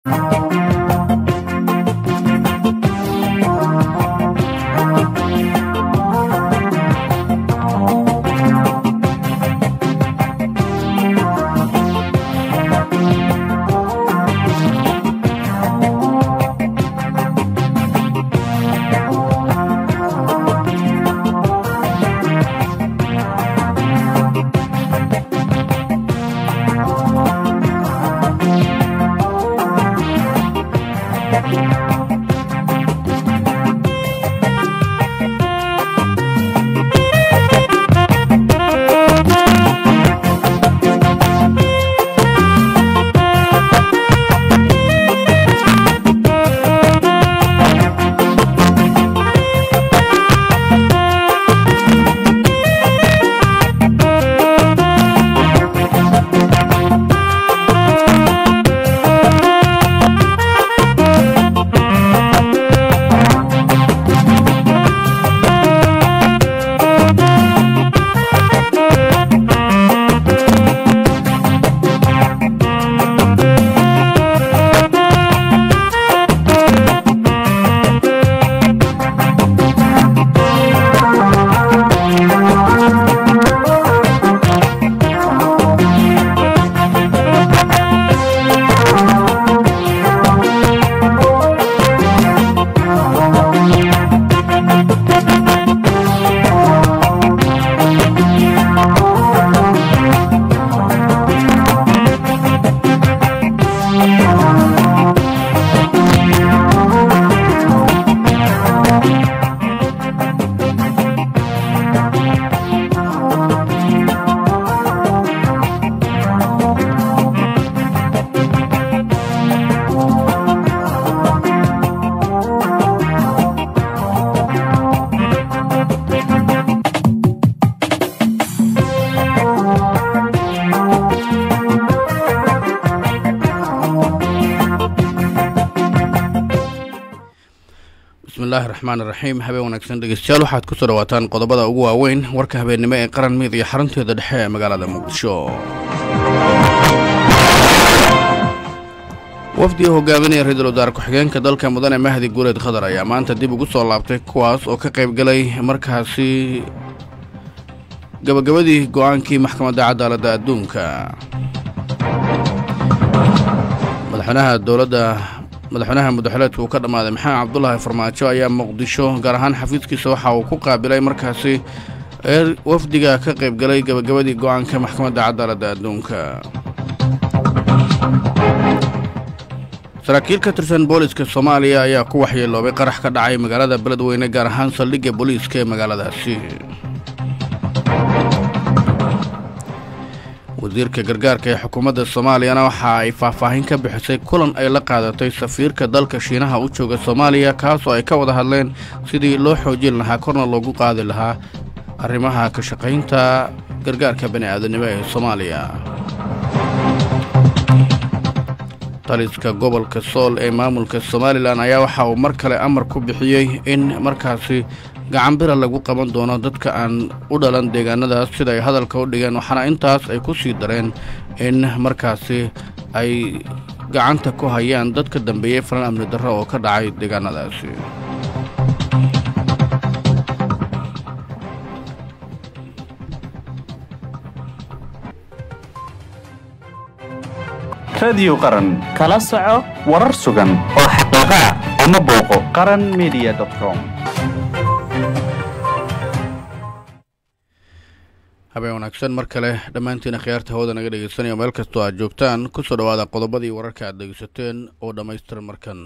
bismillaahi raxmaan iraxiim habeen wanaagsan dhegeystayaal waxaad ku soo dhawaataan qodobada ugu waaweyn warka habeennimo ee qaran miid iyo xarunteeda dhexe ee magaalada muqdisho wafdiga hogaaminaya ra-iisul wasaare ku-xigeenka dalka mudane mahdi guuleed khadar ayaa maanta dib ugu soo laabtay kuwaas oo ka qayb galay markaasi gabagabadii go-aankii maxkamadda cadaaladda adduunka madaxweynaha dowladda madaxweynaha mudaxileedka uu ka dhammaaday maxamed cabdulaahi farmaajo ayaa muqdisho gaar ahaan xafiiskiisa waxa uu ku qaabilay markaasi ee wafdiga ka qayb galay gabagabadii go-aanka maxkamadda cadaaladda adduunka saraakiil ka tirsan booliska soomaaliya ayaa ku waxyeeloobay qarax ka dhacay magaalada beledweyne gaar ahaan saldhigga booliiska ee magaaladaasi wasiirka gargaarka ee xukuumadda soomaaliyana waxa ay faahfaahin ka bixisay kulan ay la qaadatay safiirka dalka shiinaha u jooga soomaaliya kaasoo ay ka wada hadleen sidii loo xoojin lahaa korna loogu qaadi lahaa arrimaha ka shaqaynta gargaarka bani'aadanimo ee soomaaliya taliska gobolka sool ee maamulka somalilan ayaa waxa uu mar kale amar ku bixiyey in markaasi gacanbira lagu qaban doono dadka aan u dhalan deegaanadaas sida ay hadalka u dhigeen waxaana intaas ay ku sii dareen in markaasi ay gacanta ku hayaan dadka dambeeyey falan amni darro oo ka dhacay deegaanadaasi radiyo qaran kala soco warar sugan oo xaqiiqa ah ama booqo qaran media com habeen wanaagsan mar kale dhammaantiina khiyaarta hawada naga dhegeysanaya meel kastoo aad joogtaan kusoo dhawaada qodobadii wararka aad dhegeysateen oo dhammaystiran markan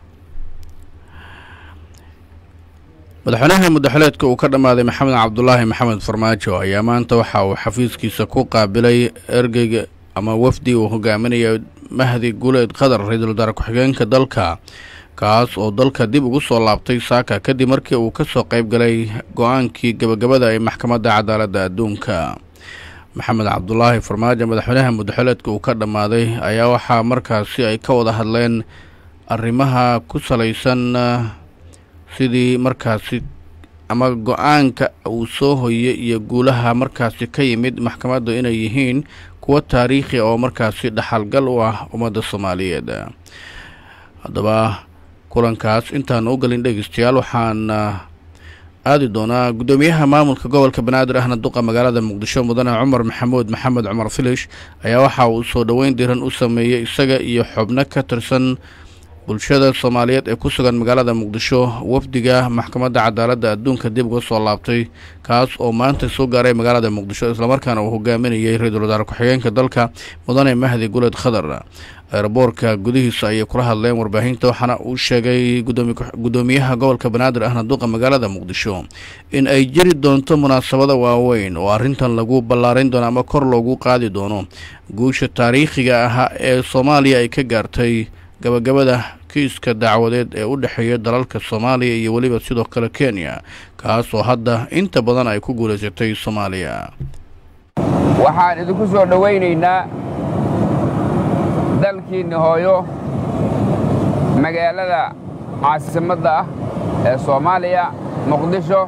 madaxweynaha mudaxileedka uu ka dhammaaday maxamed cabdulaahi maxamed farmaajo ayaa maanta waxa uu xafiiskiisa ku qaabilay ergeyga ama wafdi uu hogaaminaya mahdi guuleed qadar ra-iisul wasaare ku-xigeenka dalka kaas oo dalka dib ugu soo laabtay saaka kadib markii uu ka soo qayb galay go-aankii gabagabada ee maxkamadda cadaaladda adduunka maxamed cabdulaahi farmaajo madaxweynaha mudaxileedka uu ka dhammaaday ayaa waxaa markaasi ay ka wada hadleen arrimaha ku salaysan sidii markaasi ama go-aanka uu soo hoyey iyo guulaha markaasi ka yimid maxkamaddu inay yihiin kuwo taariikhi oo markaasi dhaxalgal u ah ummadda soomaaliyeed haddaba kulankaas intaan u gelin dhegeystayaal waxaan aadi doonaa guddoomiyaha maamulka gobolka banaadir ahna duqa magaalada muqdisho mudane cumar maxamuud maxamed cumar filish ayaa waxa uu soo dhoweyn diran u sameeyey isaga iyo xubno ka tirsan bulshada soomaaliyeed ee ku sugan magaalada muqdisho wafdiga maxkamadda cadaaladda adduunka dib uga soo laabtay kaas oo maanta soo gaaray magaalada muqdisho islamarkaana uu hogaaminayay ra-iisul wasaare ku-xigeenka dalka mudane mahdi guled khadar eeraboorka gudihiisa ayay kula hadleen warbaahinta waxaana uu sheegay guddoomiyaha gobolka banaadir ahna duqa magaalada muqdisho in ay jiri doonto munaasabada waaweyn oo arrintan lagu ballaarin doono ama kor loogu qaadi doono guusha taariikhiga ahaa ee soomaaliya ay ka gaartay gabagabada kiiska dacwadeed ee u dhexeeya dalalka soomaaliya iyo weliba sidoo kale kenya kaas oo hadda inta badan ay ku guulaysatay soomaaliya waxaan idinku soo dhowaynaynaa dalkiinni hooyo magaalada caasimadda ah ee soomaaliya muqdisho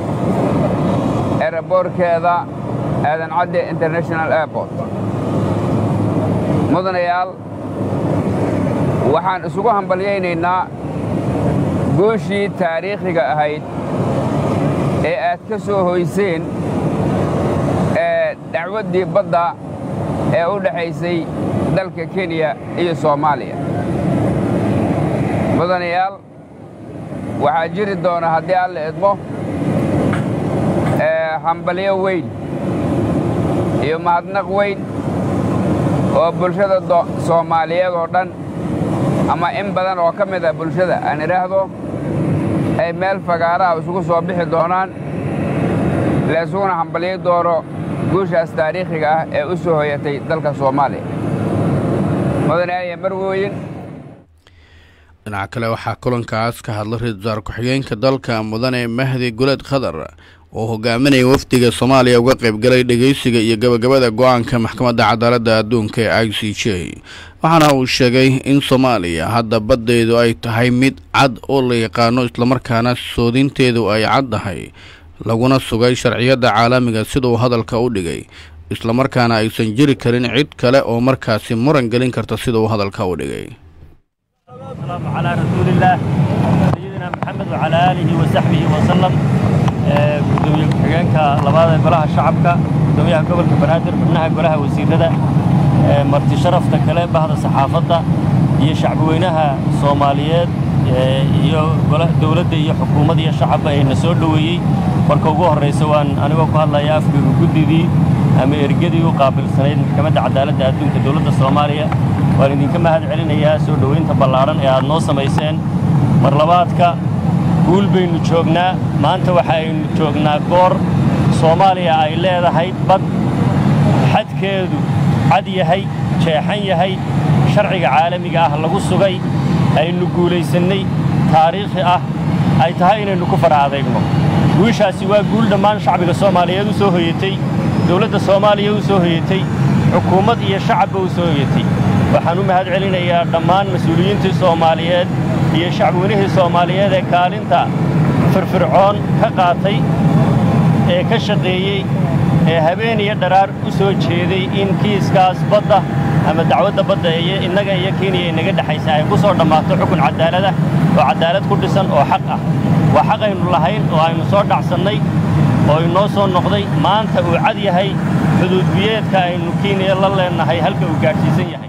eraboorkeeda aadan cadde international airport mudanayaal waxaan isugu hambalyaynaynaa gooshii taariikhiga ahayd ee aad ka soo hoyseen ee dacwaddii badda ee u dhexaysay dalka kenya iyo soomaaliya mudanayaal waxaa jiri doona haddii alla idmo hambalyo weyn iyo mahadnaq weyn oo bulshada soomaaliyeed oo dhan ama in badan oo ka mid ah bulshada aan idhaahdo ay meel fagaaraha isugu soo bixi doonaan laysuguna hambalyo doono guushaas taariikhiga ah ee u soo hoyatay dalka soomaaliya mudanaaya marwooyin dhinaca kale waxaa kulankaas ka hadlay ra-isul wasaare ku-xigeenka dalka mudane mahdi guled khadar oo hogaaminaya wafdiga soomaaliya uga qaybgalay dhegeysiga iyo gabagabada go-aanka maxkamadda cadaaladda adduunka ee i c j waxaana uu sheegay in soomaaliya hadda baddeedu ay tahay mid cad oo la yaqaano islamarkaana soodinteedu ay caddahay laguna sugay sharciyadda caalamiga siduu hadalka u dhigay islamarkaana aysan jiri karin cid kale oo markaasi muran gelin karta sida uu hadalka u dhigay السلام على رسول الله سيدنا محمد وعلى آله وصحبه وسلم gudoomiye ku-xigeenka labaada golaha shacabka gudoomiyaha gobolka banaadir xubnaha golaha wasiirada marti sharafta kale bahda saxaafadda iyo shacbweynaha soomaaliyeed iyo dowladda iyo xukuumadda iyo shacabba ayna soo dhoweeyey marka ugu horraysa waan anigoo ku hadlaya afkiga guddidii ama ergadii u qaabilsanayd maxkamadda cadaaladda adduunka dowladda soomaaliya waan idinka mahad celinayaa soo dhowaynta ballaadhan ee aad noo samayseen mar labaadka guul baynu joognaa maanta waxaaynu joognaa goor soomaaliya ay leedahay bad xadkeedu cad yahay jeexan yahay sharciga caalamiga ah lagu sugay aynu guulaysannay taariikhi ah ay tahay inaynu ku fara adeegno guushaasi waa guul dhammaan shacbiga soomaaliyeed u soo hoyatay dowladda soomaaliya u soo hoyatay xukuumad iyo shacabba u soo hoyatay waxaan u mahad celinayaa dhammaan mas-uuliyiintii soomaaliyeed iyo shacbweynihii soomaaliyeed ee kaalinta firfircoon ka qaatay ee ka shaqeeyey ee habeen iyo dharaar u soo jeeday in kiiskaas badda ama dacwadda badda ee innaga iyo kenya inaga dhexaysa ay ku soo dhammaato xukun cadaalada oo caddaalad ku dhisan oo xaq ah waa xaq aynu lahayn oo aynu soo dhacsannay oo inoo soo noqday maanta uu cad yahay xuduudbiyeedka aynu kenya la leennahay halka uu gaadhsiisan yahay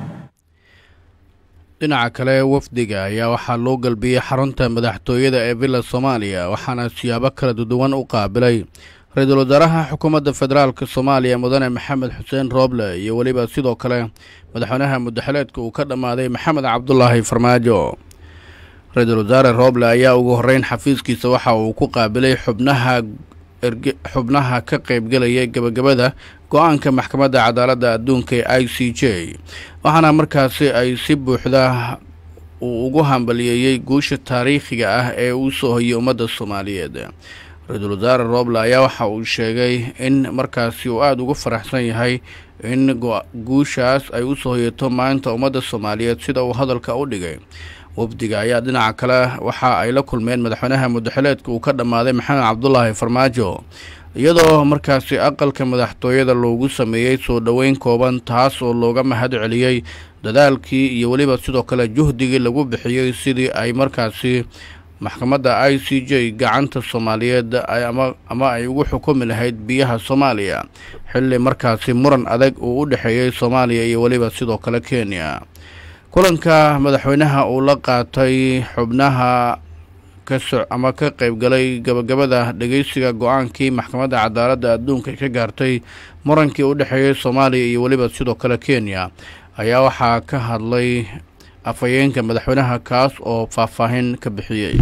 dhinaca kale wafdiga ayaa waxaa loo galbiyey xarunta madaxtooyada ee villa soomaaliya waxaana siyaabo kala duwan u qaabilay ra-iisul wasaaraha xukuumadda federaalk soomaaliya mudane maxamed xuseen rooble iyo weliba sidoo kale madaxweynaha mudaxileedka uu ka dhammaaday maxamed cabdulaahi farmaajo ra-iisul wasaare rooble ayaa ugu horreyn xafiiskiisa waxa uu ku qaabilay xubnaha xubnaha ka qaybgelaya gebagabada go-aanka maxkamadda cadaaladda adduunka ee i c j waxaana markaasi ay si buuxda uu ugu hambaliyeeyey guusha taariikhiga ah ee uu soo hoyay ummadda soomaaliyeed ra-iisul wasaare rooble ayaa waxa uu sheegay in markaasi uu aada ugu faraxsan yahay in guushaas ay u soo hoyato maanta ummadda soomaaliyeed sida uu hadalka u dhigay wafdiga ayaa dhinaca kale waxa ay la kulmeen madaxweynaha mudaxileedka uu ka dhammaaday maxamed cabdulaahi farmaajo iyadoo markaasi aqalka madaxtooyada loogu sameeyey soo dhoweyn kooban taas oo looga mahad celiyey dadaalkii iyo weliba sidoo kale juhdigii lagu bixiyey sidii ay markaasi maxkamadda i c j gacanta soomaaliyeed ama ay ugu xukumi lahayd biyaha soomaaliya xilli markaasi muran adag uu u dhexeeyey soomaaliya iyo weliba sidoo kale kenya kulanka madaxweynaha uu la qaatay xubnaha kaso ama ka qaybgalay gabagabada dhegeysiga go-aankii maxkamadda cadaaladda adduunka ay ka gaartay murankii u dhexeeyey soomaaliya iyo weliba sidoo kale kenya ayaa waxaa ka hadlay afhayeenka madaxweynaha kaas oo faahfaahin ka bixiyey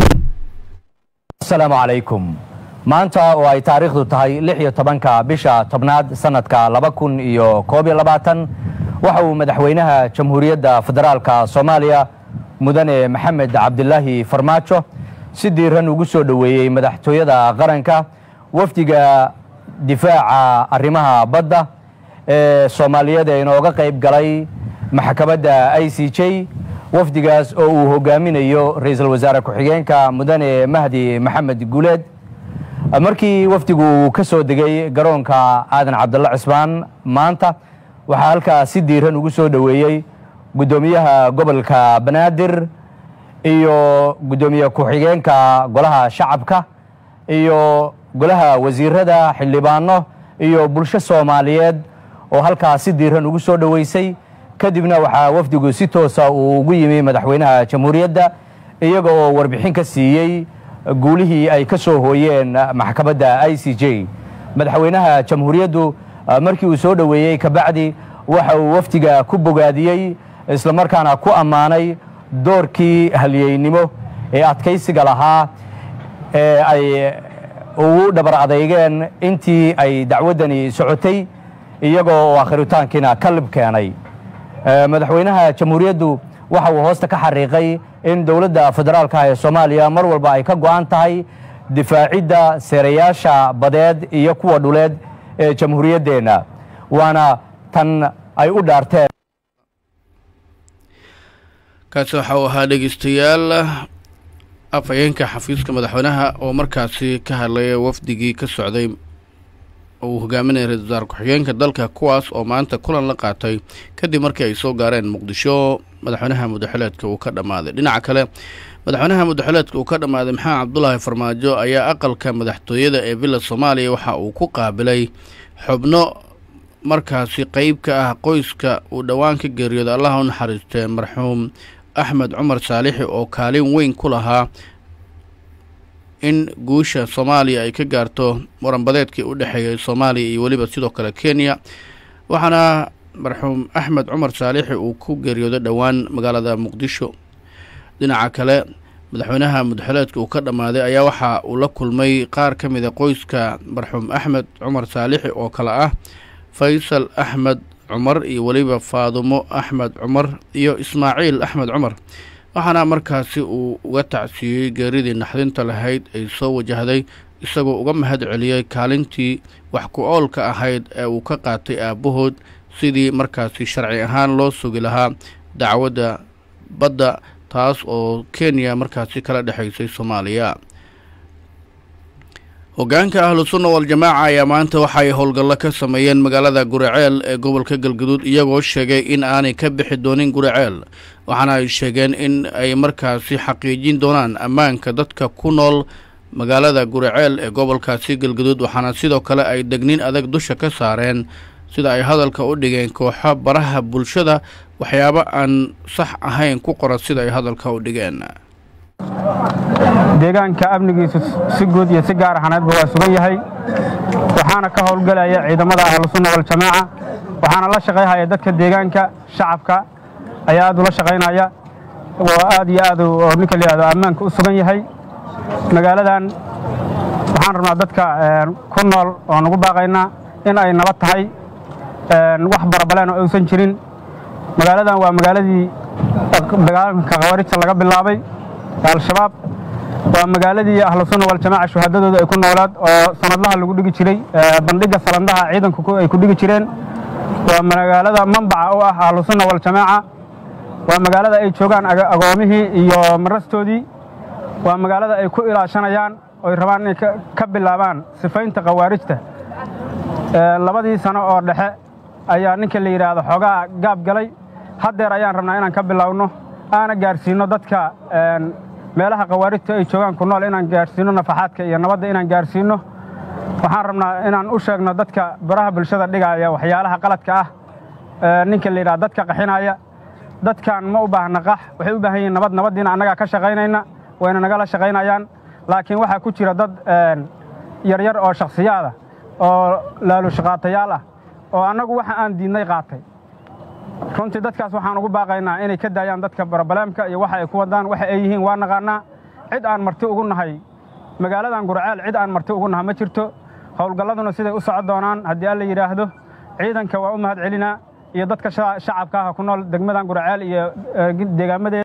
asalaamu calaykum maanta oo ay taariikhdu tahay lix iyo tobanka bisha tobnaad sanadka laba kun iyo koob iyo labaatan waxa uu madaxweynaha jamhuuriyadda federaalka soomaaliya mudane maxamed cabdilaahi farmaajo si diiran ugu soo dhoweeyey madaxtooyada qaranka wafdiga difaaca arrimaha badda ee soomaaliyeed ee inooga qayb galay maxkamadda i c j wafdigaas oo uu hogaaminayo ra-iisul wasaare ku-xigeenka mudane mahdi maxamed guuleed markii wafdigu uu ka soo degay garoonka aadan cabdulla cismaan maanta waxaa halkaa si diiran ugu soo dhoweeyey guddoomiyaha gobolka banaadir iyo guddoomiye ku-xigeenka golaha shacabka iyo golaha wasiirada xildhibaano iyo bulsho soomaaliyeed oo halkaa si diiran ugu soo dhoweysay kadibna waxaa wafdigu si toosa uu ugu yimi madaxweynaha jamhuuriyadda iyaga oo warbixin ka siiyey guulihii ay ka soo hooyeen maxkamadda i c j madaxweynaha jamhuuriyaddu markii uu soo dhoweeyey kabacdi waxa uu wafdiga ku bogaadiyey islamarkaana ku ammaanay doorkii halyeynimo ee adkaysiga lahaa ee ay ugu dhabar adeygeen intii ay dacwaddani socotay iyagoo oo akhiritaankiina ka lib keenay madaxweynaha jamhuuriyaddu waxa uu hoosta ka xariiqay in dowladda federaalka ee soomaaliya mar walba ay ka go'an tahay difaacidda seerayaasha badeed iyo kuwa dhuleed ee jamhuuriyaddeenna waana tan ay u dhaarteen kaasi waxa uu ahaa dhegeystayaal afhayeenka xafiiska madaxweynaha oo markaasi ka hadlaya wafdigii ka socday uu hogaaminaya ra-isul wasaar ku-xigeenka dalka kuwaas oo maanta kulan la qaatay kadib markii ay soo gaareen muqdisho madaxweynaha mudaxileedka uu ka dhammaaday dhinaca kale madaxweynaha mudaxileedka uu ka dhammaaday maxamed cabdulaahi farmaajo ayaa aqalka madaxtooyada ee villa soomaaliya waxa uu ku qaabilay xubno markaasi qeyb ka ah qoyska uu dhowaan ka geeriyooda allaha u naxariistee marxuum axmed cumar saalixi oo kaalin weyn ku lahaa in guusha soomaaliya ay ka gaarto muranbadeedkii u dhexeeyay soomaaliya iyo weliba sidoo kale kenya waxaana marxuum axmed cumar saalixi uu ku geeriyooday dhowaan magaalada muqdisho dhinaca kale madaxweynaha mudaxileedka uu ka dhammaaday ayaa waxa uu la kulmay qaar ka mid a qoyska marxuum axmed cumar saalixi oo kale ah faysal axmed cumar iyo weliba faadumo axmed cumar iyo ismaaciil axmed cumar waxaana markaasi uu uga tacsiiyey geeridii naxdinta lahayd ay soo wajahday isagoo uga mahad celiyey kaalintii wax ku oolka ahayd ee uu ka qaatay aabbahood sidii markaasi sharci ahaan loo sugi lahaa dacwadda badda taas oo kenya markaasi kala dhexaysay soomaaliya hoggaanka ahlu sunna wal-jamaaca ayaa maanta waxaay howlgallo ka sameeyeen magaalada guraceel ee gobolka galguduud iyagoo sheegay in aanay ka bixi doonin guraceel waxaana ay sheegeen in ay markaasi xaqiijin doonaan ammaanka dadka ku nool magaalada guraceel ee gobolkaasi galguduud waxaana sidoo kale ay degnin adag dusha ka saareen sida ay hadalka u dhigeen kooxo baraha bulshada waxyaabo aan sax ahayn ku qoran sida ay hadalka u dhigeen deegaanka amnigiisu si guud iyo si gaar ahaneedba waa sugan yahay waxaana ka howlgelaya ciidamada ahlusunna waljamaaca waxaana la shaqayhaya dadka deegaanka shacabka ayaa aad ula shaqaynaya oo aad iyo aad oo ninka la yihahdo ammaanka u sugan yahay magaaladan waxaan rabnaa dadka ku nool oo nagu baaqaynaa in ay nabad tahay wax barabaleen oo aysan jirin magaaladan waa magaaladii dagaalanka khawarijta laga bilaabay al-shabaab waa magaaladii ahlusunna waljamaaca shuhadadooda ay ku noolaad oo sanadlaha lagu dhigi jiray bandhigga salandaha ciidanku ay ku dhigi jireen waa magaalada mambaca u ah ahlusunna waljamaaca waa magaalada ay joogaan agoomihii iyo marastoodii waa magaalada ay ku ilaashanayaan oy rabaan inay ka bilaabaan sifaynta khawaarijta labadii sano oo dhexe ayaa ninka la yidhaahdo xoogaa gaab galay haddeer ayaan rabnaa inaan ka bilowno aana gaarsiinno dadka meelaha khawaarijta ay joogaan ku nool inaan gaarsiinno nafaxaadka iyo nabadda inaan gaarsiinno waxaan rabnaa inaan u sheegno dadka baraha bulshada dhigaaya waxyaalaha qaladka ah ninka la yidhaha dadka qaxinaya dadkan ma u baahna qax waxay u baahan yihiin nabad nabaddiina annagaa ka shaqaynayna wayna nagala shaqaynayaan laakiin waxaa ku jira dad yaryar oo shakhsiyaada oo laalushaqaatayaal ah oo annagu waxa aan diidnay qaatay runtii dadkaas waxaan ugu baaqaynaa inay ka daayaan dadka barobaleemka iyo waxa ay ku wadaan waxa ay yihiin waa naqaannaa cid aan marti ugu nahay magaaladan gurceel cid aan marti ugu naha ma jirto howlgalladuna siday u socon doonaan haddii alla yidhaahdo ciidanka waa u mahad celinaa iyo dadka shacabka ah ku nool degmadan gurceel iyo deegaamadeeda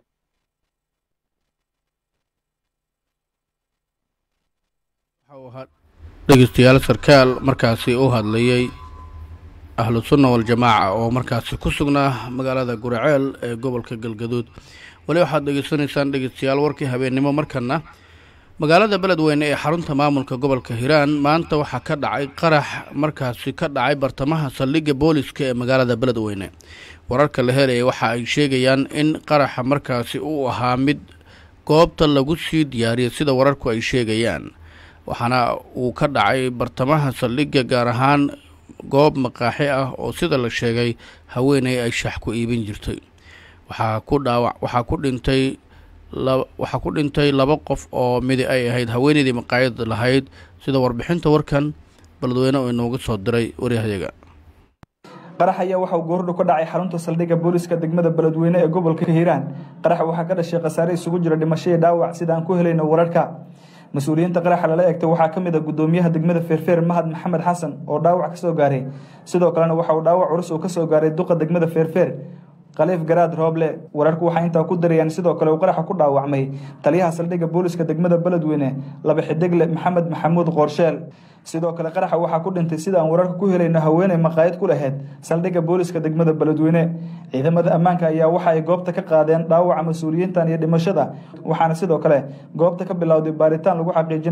dhegeystayaal sarkaal markaasi u hadlayey ahlu sunna waljamaaca oo markaasi ku sugnaa magaalada guraceel ee gobolka galgaduud weli waxaad dhegeysanaysaan dhegeystayaal warkii habeennimo markana magaalada beledweyne ee xarunta maamulka gobolka hiiraan maanta waxaa ka dhacay qarax markaasi ka dhacay bartamaha saldhigga booliska ee magaalada beledweyne wararka la helaya waxa ay sheegayaan in qaraxa markaasi uu ahaa mid goobta lagu sii diyaariyay sida wararku ay sheegayaan waxaana uu ka dhacay bartamaha saldhigga gaar ahaan goob maqaaxi ah oo sida la sheegay haweeney ay shax ku iibin jirtay waxaa ku dhaawac waxaa ku dhintay waxaa ku dhintay laba qof oo midi ay ahayd haweeneydii maqaayad lahayd sida warbixinta warkan beledweyne oo inooga soo diray waryahayaga qarax ayaa waxauu goordhow ka dhacay xarunta saldhigga booliska degmada beledweyne ee gobolka hiiraan qaraxa waxaa ka dhashay khasaare isugu jira dhimasho iyo dhaawac sida aan ku helayno wararka mas-uuliyiinta qaraxa lala eegtay waxaa ka mid a gudoomiyaha degmada feerfeer mahad maxamed xasan oo dhaawac ka soo gaaray sidoo kalena waxa uu dhaawac culus uu ka soo gaaray duqa degmada feerfeer khaliif garaad rooble wararku waxay intaa ku darayaan sidoo kale uu qaraxa ku dhaawacmay taliyaha saldhigga booliska degmada beledweyne laba xidigle maxamed maxamuud qoorsheel sidoo kale qaraxa waxaa ku dhintay sida aan wararka ku helayno haweeney maqaayad ku lahayd saldhigga booliska degmada beledweyne ciidamada ammaanka ayaa waxa ay goobta ka qaadeen dhaawaca mas-uuliyiintan iyo dhimashada waxaana sidoo kale goobta ka bilowday baaritaan lagu xaqiijin